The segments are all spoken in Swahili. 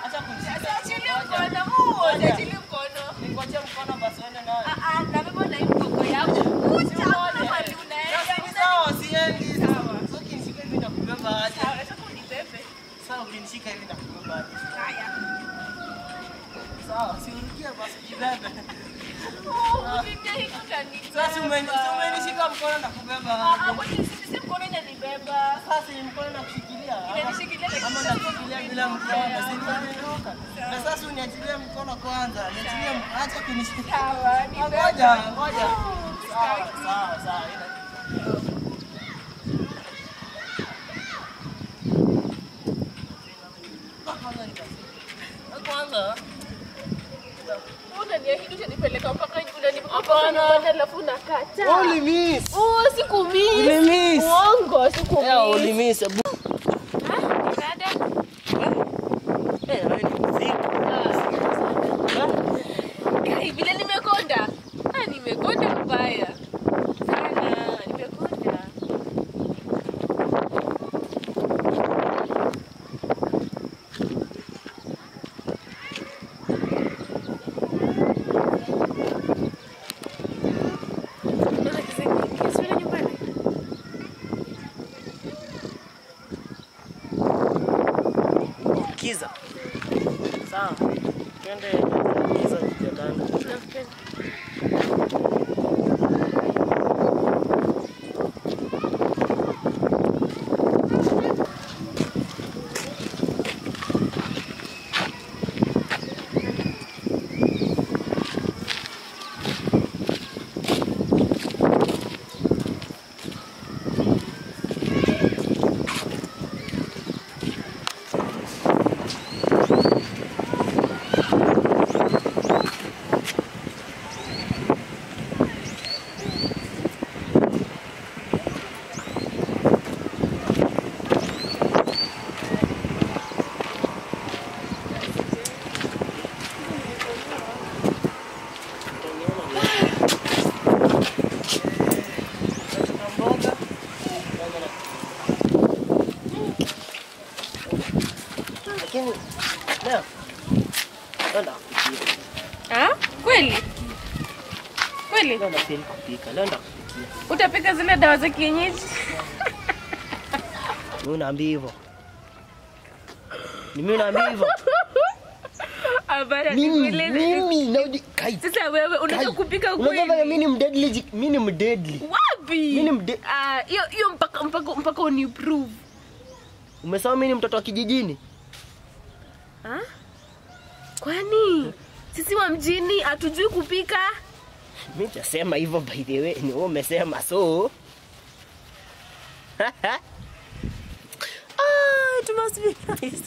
Acha kunishika. Achilie mkono huu, achilie mkono. Ningojea mkono basi uende nayo. Ah, ah, na beba na hii mgongo yangu. Kucha, hakuna mahali unaenda. Sasa ni sawa, siendi. Sasa ukinishika hivi nakubeba aje? Sawa, nataka unibebe. Sasa ukinishika hivi nakubeba aje? Haya. Sawa, si urukie basi jibebe. Oh, ukiniambia hiki utanibeba. Sasa umeni- si umenishika mkono nakubeba Ah, ah, aje? kwani si- si mkono inanibeba. Sasa ni mkono nakushikilia. ama- Inanishikilia lakini Ama sasa nakushikilia bila mkono. Si nimeruka. Na sasa uniachilie mkono kwanza. Niachilie mkono. Acha kunishika. Sawa, nibebe. Ngoja, ngoja. Oh, Sawa, sitaki. sawa, sawa. Ina- Kwanza nikasema. Kwanza Unaniahidi utanipeleka mpaka unanipeleka mpaka nyumbani alafu unakataa. Only miss. Oh, sikumiss. Ulimiss. Uongo, sikumiss. Yeah, only miss. Ah, dada. Eh, wewe ni mzito. Kai, vile nimekonda. Ah, nimekonda mbaya. Sana, nimekonda. Unaona kisa kingi, si unaenda nyumbani? Kiza. Sawa. Twende kiza kitandani. Nakupenda. Mboga. Lakini leo Nenda kupikia. Ah, kweli? Kweli? Leo nafeel kupika. Leo ndakupikia. Utapika zile dawa za kienyeji? Mimi unaambia hivyo. Ni mimi unaambia hivyo. Habari ya Mimi kivile- mimi na kai. Sasa wewe unajua Kai. kupika Unajua vile kweli? mimi ni mdeadly, ji- mimi ni mdeadly. Wapi? Mimi ni mde- Ah, hiyo hiyo mpaka mpaka mpaka uniprove. Umesema mimi ni mtoto wa kijijini? Ah? Kwani sisi wa mjini hatujui kupika? Mimi nitasema hivyo by the way, ni wewe umesema so. ah, it must be nice.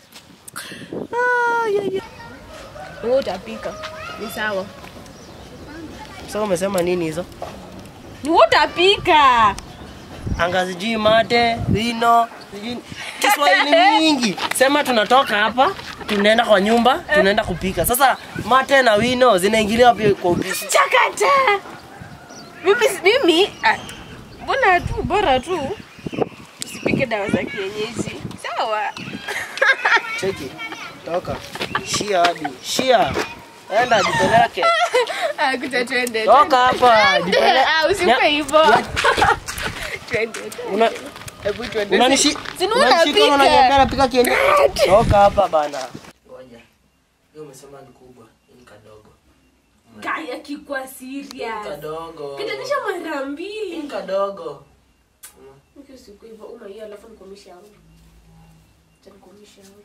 Ah, yeah, yeah. Wewe utapika. Ni sawa. Sasa umesema nini hizo? Ni wewe utapika. Anga sijui mate, vino, sijui Kiswahili mingi. Sema tunatoka hapa, tunaenda kwa nyumba, tunaenda kupika. Sasa mate na wino zinaingilia wapi kwa upishi? Chakata. Mimi mimi ah, mbona tu bora tu usipike dawa za kienyeji. Sawa. Cheki. Toka. Shia hadi. Shia. Enda jipeleke. Ah, kuja twende. Toka hapa. Jipeleke. Ah, usipe hivyo. Twende. Una Hebu twende. unanishi Si ni unanishika unapika. unaniambia napika kienyeji. Toka hapa bana. Ngoja. Hiyo umesema ni kubwa, ni kadogo. Kaya kikwa serious. Kadogo. Kitanisha mara mbili. Ni kadogo. Mimi siku hivyo uma hiyo alafu nikomisha hapo. Acha nikomisha hapo.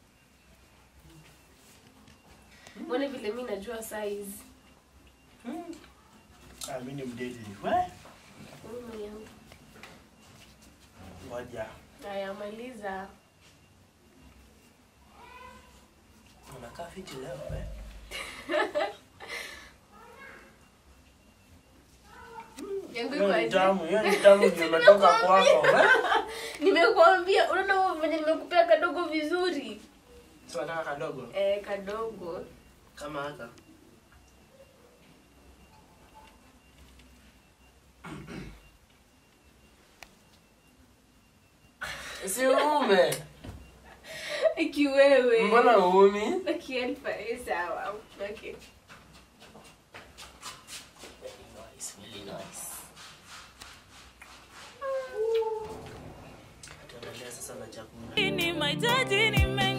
Mbona vile mimi najua size. Ah, mimi ni mdeli. We? Uma yangu. Ngoja. Haya maliza. Unakaa fiti leo, we? Yangu Hiyo iko ni aje? tamu, hiyo ni tamu ndio umetoka kwako. we? Nimekuambia, unaona venye nimekupea kadogo vizuri. Si unataka kadogo Eh, kadogo. kama haka. Si ume. Akiwewe. Mbona uumi? Akielfa, eh, sawa. Okay. Nice, really nice. Tuendelee sasa na chakula. ni mahitaji nime